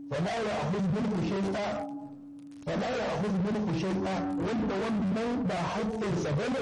fala ya ahud minhu shay'a fala ya ahud minhu shay'a wanda wannan ba haƙƙinsa bane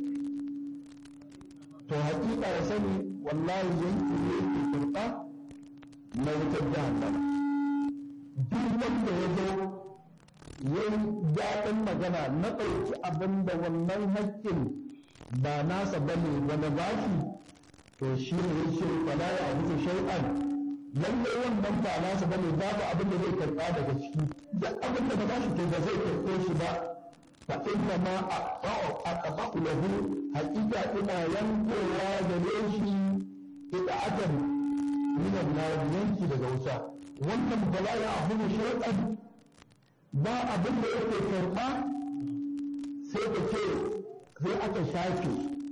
to haƙiƙa ya sani wallahi yanki ne yake kurɓa na wutar jahannama duk wanda ya zo ya yi daɗin magana na ɗauki abin da wannan haƙƙin ba nasa bane wani bashi to shi ne ya ce fala ya abu shay'an lalle wannan ba nasa bane babu abin da zai karɓa daga ciki da abin da ba bashi to ba zai karɓe shi ba fa inna ma aqta'u lahu haqiqa ina yankowa gare shi ita'atan min an-nar yanki daga wuta wannan bala ya abu shay'an ba abin da yake karɓa sai ka ce sai aka shafe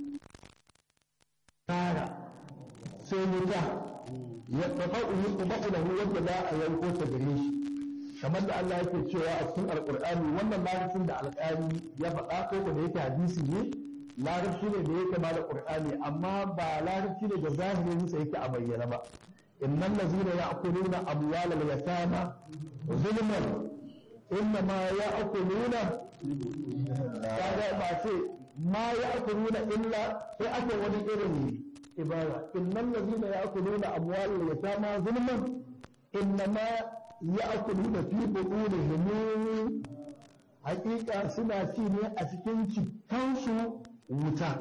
tara sai wuta ya tafa'u yutba'u lahu wanda za a yanko ta gare shi kamar da Allah yake cewa a cikin alqur'ani wannan larabcin da alƙali ya faɗa ko da yake hadisi ne larabci ne da yake ma da qur'ani amma ba larabci ne da zahirin sa yake a bayyana ba innal ladzina ya'kuluna amwalal yatama zulman innama ya'kuluna kaga ba ce ma ya'kuluna illa sai aka wani irin ibara innal ladina ya'kuluna amwalal yatama zulman innama ya'kuluna fi butunihim haƙiƙa suna ci ne a cikin cikansu wuta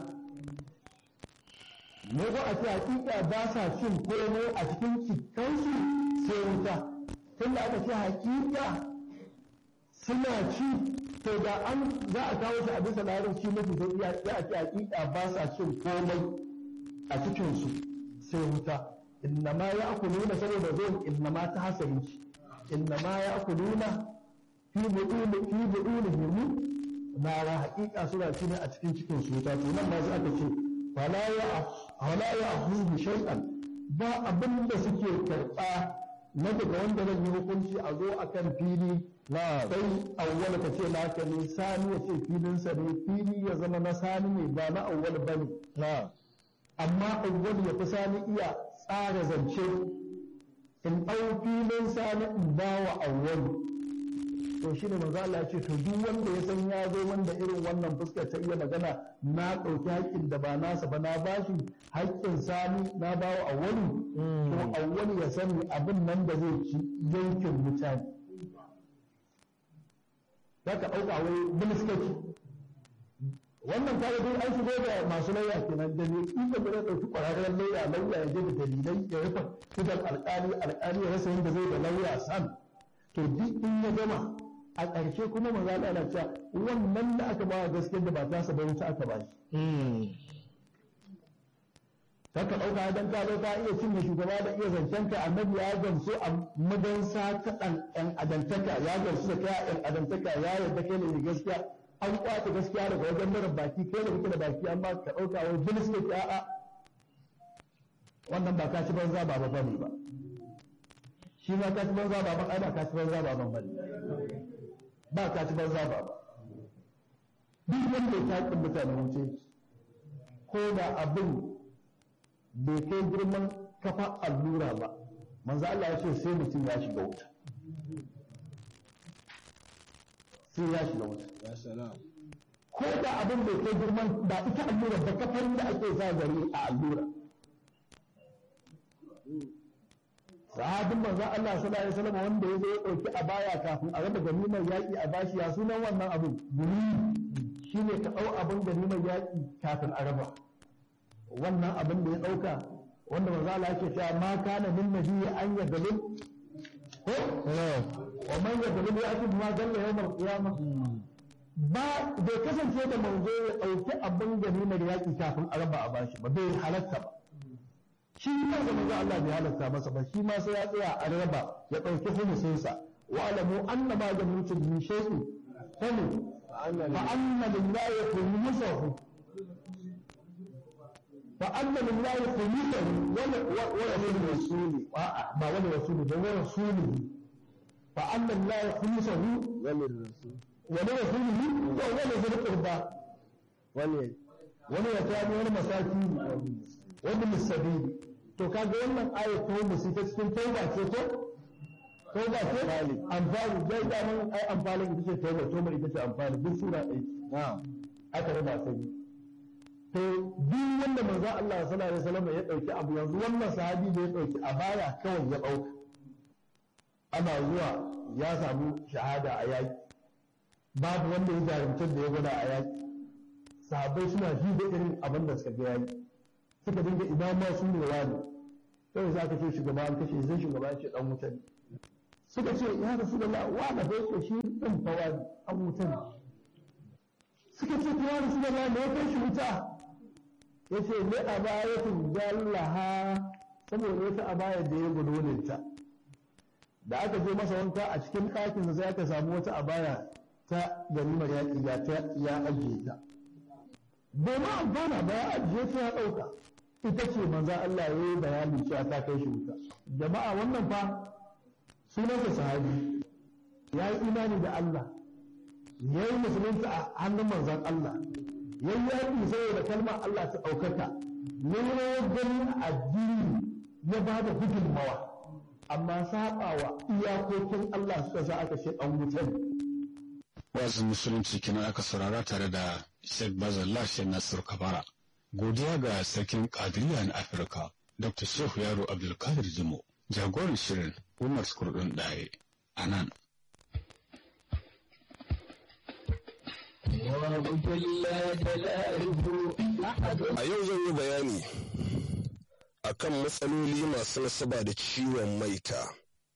ne ko a ce haƙiƙa ba sa cin komai a cikin cikansu sai wuta tunda aka ce haƙiƙa suna ci to da an za a kawo shi a bisa larabci mafi sauƙi ya a ce haƙiƙa ba sa cin komai a cikinsu sai wuta innama ya akuluna saboda zuwan innama ta hasari ce innama ya akuluna fi buɗuni fi buɗuni himu na ra haƙiƙa suna ci ne a cikin cikin su wuta to nan ma sai aka ce fala ya fala ya ahudu shay'an ba abin da suke karɓa na daga wanda zan yi hukunci a zo akan fili sai awwal ka ce naka ne sani ya ce filinsa ne fili ya zama na sani ne ba na awwal bane amma awwal ya fi sani iya tsara zance in ɗau filin sani in ba wa awwal to shi ne manzo Allah ce to duk wanda ya san ya zo wanda irin wannan fuskar ta iya magana na ɗauki haƙƙin da ba nasa ba na bashi haƙƙin sani na ba wa awwalu to awwalu ya sani abin nan da zai ci yankin mutane za ka ɗauka wai biliskaki wannan kaga dai an shigo da masu lauya kenan da ne in da zai ɗauki ƙwararren lauya lauya ya je da dalilai ya rufe idan alƙali alƙali ya rasa yadda zai da lauya san to duk in ya gama a ƙarshe kuma maza Allah na cewa wannan da aka ba gaskiyar da ba ta sa wuta aka ba shi ta ka ɗauka don ka zo ka iya cinye shugaba da iya zancen ka annabi ya gamsu a madansa ta ɗan ɗan adantaka ya gamsu da kai ɗan adantaka ya yarda kai ne gaskiya an kwace gaskiya daga wajen mara baki kai da kake da baki amma ka ɗauka wai bilis ne ki a'a wannan ba ka ci banza ba ba ne ba shi ma ka ci banza ba ba ai ba ka ci banza ba ban bane ba ka ci banza ba ba duk wanda ya taƙin mutane wuce ko da abin bai kai girman kafa allura ba manzo Allah ya ce sai mutum ya shiga wuta sai ya shiga wuta ko da abin bai kai girman ba ita allura ba kafar da ake sa gari a allura sahabin manzo Allah sallallahu alaihi wasallam wanda ya zo ya dauki a baya kafin a raba ganimar yaki a bashi ya sunan wannan abin guri shine ka dau abin ganimar yaki kafin a raba wannan abin da ya ɗauka wanda manzo Allah yake cewa ma kana min nabiyyi an yadlul ko wa man yadlul ya'ti ma dalla yawmal qiyamah ba bai kasance da manzo ya ɗauki abin ganimar yaƙi kafin a raba a bashi ba bai halatta ba shi ma da manzo Allah bai halatta masa ba shi ma sai ya tsaya a raba ya ɗauki humusinsa wa alamu anna ma ganimtum min shay'in famu fa anna lillahi khumsuhu فأن لله خليله ولرسوله ما ولرسوله ده ورسوله فأن الله خلصه وللرسول ولرسوله ولذي القربى وليتامى والمساكين وابن السبيل to kaga wannan aya ta musu ta cikin tauba ce to ko ba ce amfani dai da mun ai amfani ita ce toma toma ita ce amfani duk suna ɗaya aka raba sai to duk wanda manzo Allah sallallahu alaihi wasallam ya dauki abu yanzu wannan sahabi da ya dauki a baya kawai ya dauka ana zuwa ya samu shahada a yaki babu wanda ya jarumtar da ya gwada a yaki sahabbai suna ji da irin abin da suka ga yaki suka dinga ina ma su ne wani sai za ka ce shugaba an kashe sai shugaba ya ce dan wuta ne suka ce ya rasulullah wa da bai ce shi din fa wani an wuta ne suka ce ya rasulullah me ya kai shi wuta yace ne a bayatin jallaha saboda wata abaya da ya gudu ta da aka je masa wanka a cikin ɗakin sai aka samu wata abaya ta ganimar yaƙi ga ta ya ajiye ta bai ma amfana ba ya ajiye ta ya ɗauka ita ce manzan Allah ya yi bayani cewa ta kai shi wuta jama'a wannan fa sunansa sahabi ya yi imani da Allah ya yi musulunta a hannun manzan Allah ya yi yaƙi saboda kalmar Allah ta ɗaukaka ya yi rawar ganin addini ya ba da gudunmawa amma saɓawa iyakokin Allah suka sa aka ce ɗan wuta ne wazin musulunci kenan aka saurara tare da Sheikh Bazallah Sheikh Nasir Kabara. Godiya ga sarkin Kadiriya na Afirka, Dr. Shehu Yaro Abdulkadir Jimo, jagoran shirin Umar Skurdun Daye, a nan. A yau zan yi bayani akan matsaloli masu nasaba da ciwon maita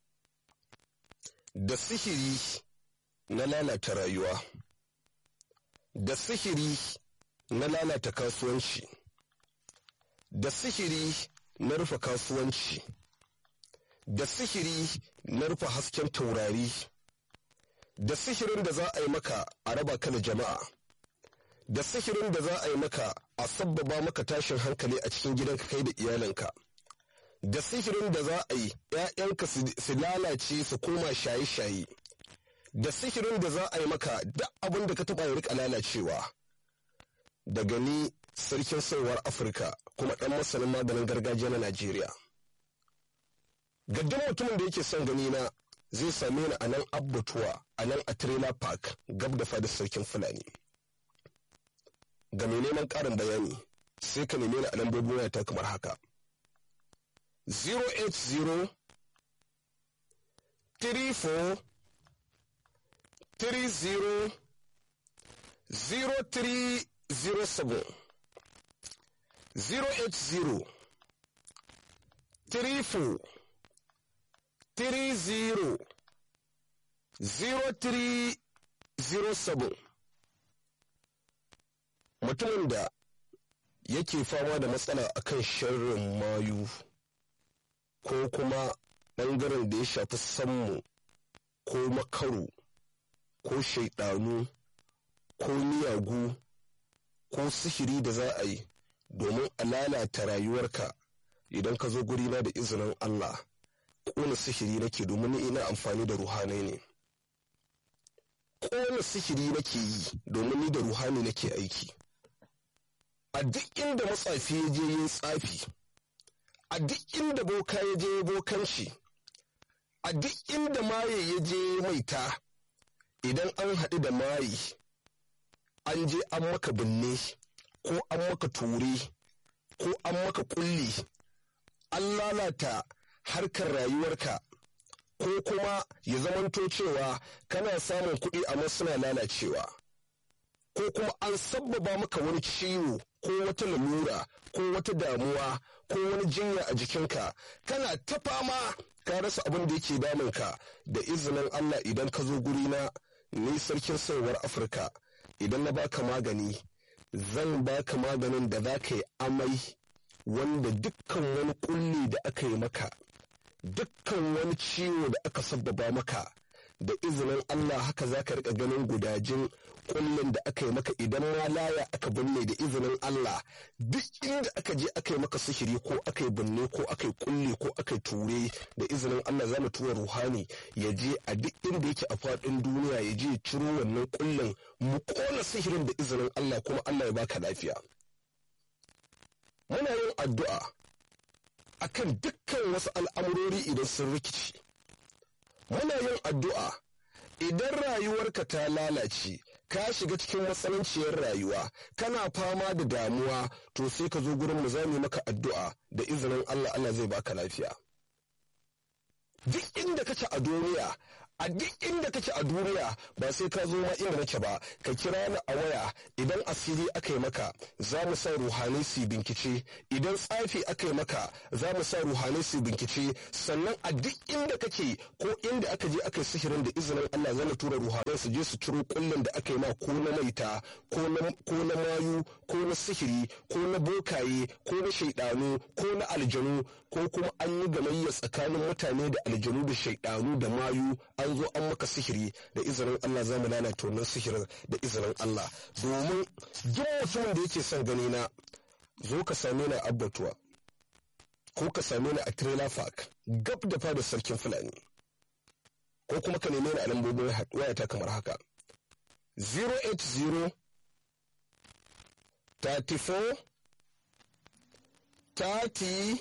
da sihiri na lalata rayuwa da sihiri na lalata kasuwanci da sihiri na rufe kasuwanci da sihiri na rufe hasken taurari da sihirin da za a yi maka a raba ka da jama'a da sihirin da za a yi maka a sabbaba maka tashin hankali a cikin gidanka kai da iyalinka da sihirin da za a yi ‘ya'yanka su lalace su koma shaye-shaye da sihirin da za a yi maka duk abin da ka taɓa ya rika lalacewa daga ni sarkin sauwar afirka kuma ɗan masanin maganin gargajiya na najeriya ga duk mutumin da yake son gani na zai same ni a nan abbatuwa a nan a trailer park gab da fadar sarkin fulani ga mai neman ƙarin bayani sai ka neme ni a lambobin wayata kamar haka 080 34 30 0307 080 34 30 0307 mutumin da yake fama da matsala akan sharrin mayu ko kuma ɓangaren da ya shafi sammu ko makaru ko shaidanu ko miyagu ko sihiri da za a yi domin a lalata rayuwarka idan ka zo gurina da izinin Allah ƙona sihiri nake domin ni ina amfani da ruhanai ne ƙona sihiri nake yi domin ni da ruhani nake aiki a duk inda matsafi ya je yin tsafi a duk inda boka ya je bokanci a duk inda maye ya je maita idan an haɗu da mayi an je an maka binne ko an maka ture ko an maka kulli an lalata harkar rayuwarka ko kuma ya zamanto cewa kana samun kuɗi amma suna lalacewa ko kuma an sabbaba maka wani ciwo ko wata lalura ko wata damuwa ko wani jinya a jikinka kana ta fama ka rasa abin da yake damunka da izinin Allah idan ka zo gurina ni sarkin sauwar Afirka idan na baka magani zan baka maganin da za ka yi amai wanda dukkan wani kulli da aka yi maka dukkan wani ciwo da aka sabbaba maka da izinin Allah haka za ka rika ganin gudajin kullum da aka yi maka idan ma laya aka binne da izinin Allah duk inda aka je aka yi maka sihiri ko aka yi binne ko aka yi kulle ko aka yi ture da izinin Allah za mu tura ruhani ya je a duk inda yake a faɗin duniya ya je ciro wannan kullum mu kona sihirin da izinin Allah kuma Allah ya baka lafiya muna yin addu'a akan dukkan wasu al'amurori idan sun rikici muna yin addu'a idan rayuwarka ta lalace ka shiga cikin matsananciyar rayuwa kana fama da damuwa to sai ka zo gurin mu zamu maka addu'a da izinin Allah Allah zai baka lafiya duk inda kake a duniya a duk inda kake a duniya ba sai ka zo ma inda nake ba ka kira ni a waya idan asiri aka yi maka za mu sa ruhanai su bincike idan tsafi aka yi maka za mu sa ruhanai su bincike sannan a duk inda kake ko inda aka je aka yi sihirin da izinin Allah zan tura ruhanai su je su ciro kullun da aka yi ma ko na maita ko na mayu ko na sihiri ko na bokaye ko na shaidanu ko na aljanu ko kuma an yi gamayya tsakanin mutane da aljanu da shaidanu da mayu an zo an maka sihiri da izinin Allah za mu lalata wannan sihirin da izinin Allah domin duk mutumin da yake son gani na zo ka same ni a abbatuwa ko ka same ni a trailer park gab da fada sarkin fulani ko kuma ka neme ni a lambobin wayata kamar haka 080 34 30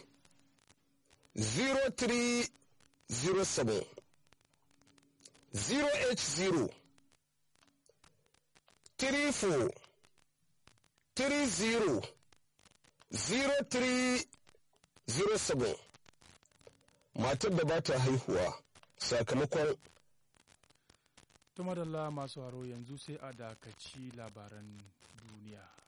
0307 080 34 30 0307 matar da ba ta haihuwa sakamakon tumadalla masu haro yanzu sai a dakaci labaran duniya